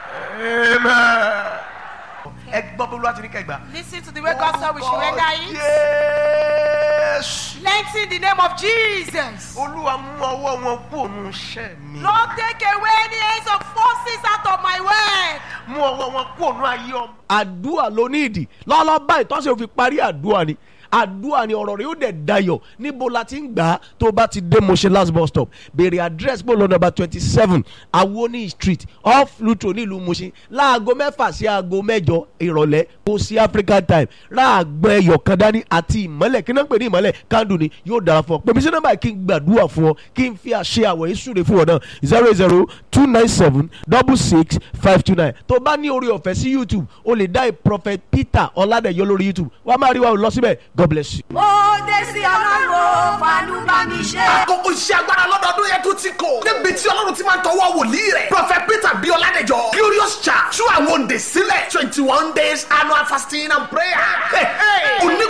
amen. ẹ gbọ́ bí olúwa ti ní kẹgbà. Listen to the way God said we should render it. Jésù. Lengthen the name of Jesus. olúwa mú ọwọ́ wọn kú òun iṣẹ́ mi. Lord, take away any hands of forces out of my way. mú ọwọ́ wọn kú òun ayé ọmọ. àdúrà ló ní ìdí lọ́lọ́ báyìí tọ́sí òfin parí àdúrà ni àdúrà ni ọ̀rọ̀ rẹ̀ yóò dẹ̀ dayọ̀ níbo la ti ń gbà á tó o bá ti dé Mushin last bus stop béèrè address bó lọ number twenty seven awoni street off Lutro nílùú Mushin láago mẹ́fà sí aago mẹ́jọ ìrọ̀lẹ́ kò sí African time ráàgbọ́n ẹyọ kan dání àti ìmọ́lẹ̀ kí náà ń pè ní ìmọ́lẹ̀ kándù ni yóò dára fún ọ pèmí sí nọ́mbà kí n gbàdúrà fún ọ kí n fi àṣẹ àwọ̀ yìí súre fún ọ náà zero zero two nine seven double six five two nine tó bá ní orí ọ̀fẹ́ sí YouTube o lè dá prophet Peter Ọládẹ̀yọ lórí YouTube wàá máa rí wa lọ síbẹ̀ God bless you. ó dé sí ọlọ́run fàánú bá mi ṣe. àkókò iṣẹ́ agbára lọ́dọọdún yẹn tún ti kò. níbi tí ọlọ́run ti máa ń tọwọ́ wòlíì rẹ̀. prophet peter bí ọládẹjọ glorious church tú àwọn òǹdè sílẹ̀ twenty one days annual fasting and prayer. Hey, hey.